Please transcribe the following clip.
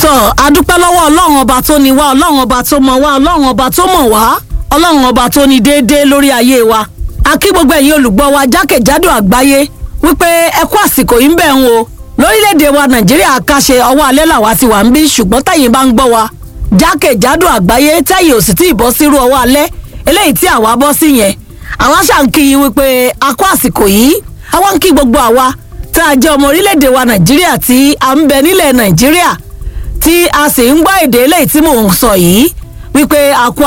tọ́ adúpẹ́ lọ́wọ́ ọlọ́run ọba tó ní wá ọlọ́run ọba tó mọ̀ wá ọlọ́run ọba tó mọ̀ wá ọlọ́run ọba tó ní déédéé lórí ayé wa a kí gbogbo ẹ̀yin olùgbọ́ wa jákèjádò àgbáyé wípé ẹ kú àsìkò yìí ń bẹ̀ ń o lórílẹ̀‐èdè wa nàìjíríà káṣe ọwọ́ alẹ́ làwa ti wà ń bí ṣùgbọ́n tẹ̀yin bá ń gbọ́ wa jákèjádò àgbáyé tẹ̀yin ò sì tí ì bọ́ sírú ọwọ́ alẹ́ eléyìí tí àwa bọ́ sí yẹn àwa ṣàǹkì yín wípé a kú àsìkò yìí àwa ń kí gbogbo àwa tá a jẹ́ ọmọ orílẹ̀‐èdè wa nàìjíríà tí a ń bẹ nílẹ̀ nàìjíríà tí a sì ń gbọ́ èdè eléyìí tí mò ń sọ yìí wípé a kú